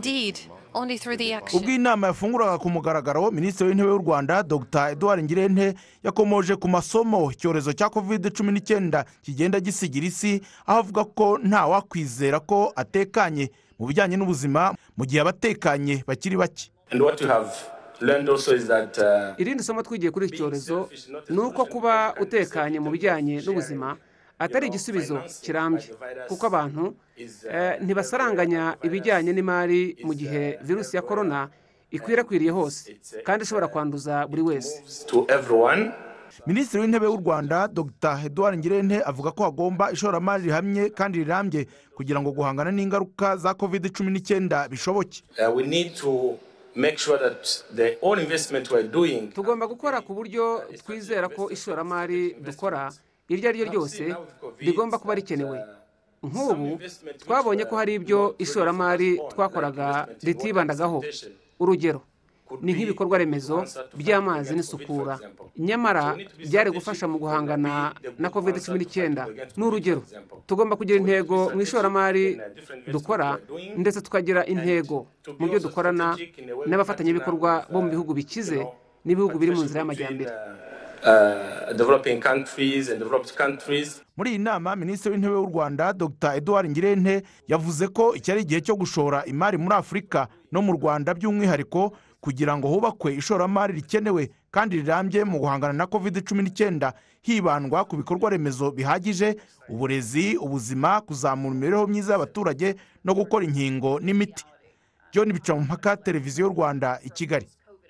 Indeed, only through the action. ubwo inama yafunguraga ku mugaragaro minisitiri w'intebe w'u rwanda dr eduard ngirente yakomoje ku masomo icyorezo cya kovide cumi n'icyenda kigenda gisigira isi aho avuga ko ntawakwizera ko atekanye mu bijyanye n'ubuzima mu gihe abatekanye bakiri bake And what you have learned also is that uh, irindi somo twigiye kuri iki cyorezo ni uko kuba utekanye mu bijyanye n'ubuzima atari igisubizo kirambye kuko abantu eh, ntibasaranganya ibijyanye n'imari mu gihe virusi ya korona ikwirakwiriye hose kandi ishobora kwanduza buri wese it's to everyone. minisitiri w'intebe w'u rwanda dr eduard ngirente avuga ko hagomba ishoramari rihamye kandi rirambye kugira ngo guhangana n'ingaruka za kovide cumi n'icyenda bishoboke Uh, we need to make sure that the all investment we're doing tugomba gukora ku buryo twizera ko ishoramari dukora iryo ari ryo ryose rigomba kuba rikenewe nk'ubu twabonye ko hari ibyo ishoramari twakoraga ritibandagaho urugero ni nk'ibikorwa remezo by'amazi n'isukura nyamara byari gufasha mu guhangana na covid cumi n'icyenda ni urugero tugomba kugira intego mu ishoramari dukora ndetse tukagira intego mu byo dukorana n'abafatanyabikorwa bo mu bihugu bikize n'ibihugu biri mu nzira y'amajyambere uh, developing countries and developed countries. muri iyi nama minisitiri w'intebe w'u rwanda dr eduard ngirente yavuze ko iki ari igihe cyo gushora imari muri afurika no mu rwanda by'umwihariko kugira ngo hubakwe ishoramari rikenewe kandi rirambye mu guhangana na covid cumi n'icyenda hibandwa ku bikorwa remezo bihagije uburezi ubuzima kuzamura imibereho myiza y'abaturage no gukora inkingo n'imiti john bicamumpaka televiziyo y'u rwanda i kigali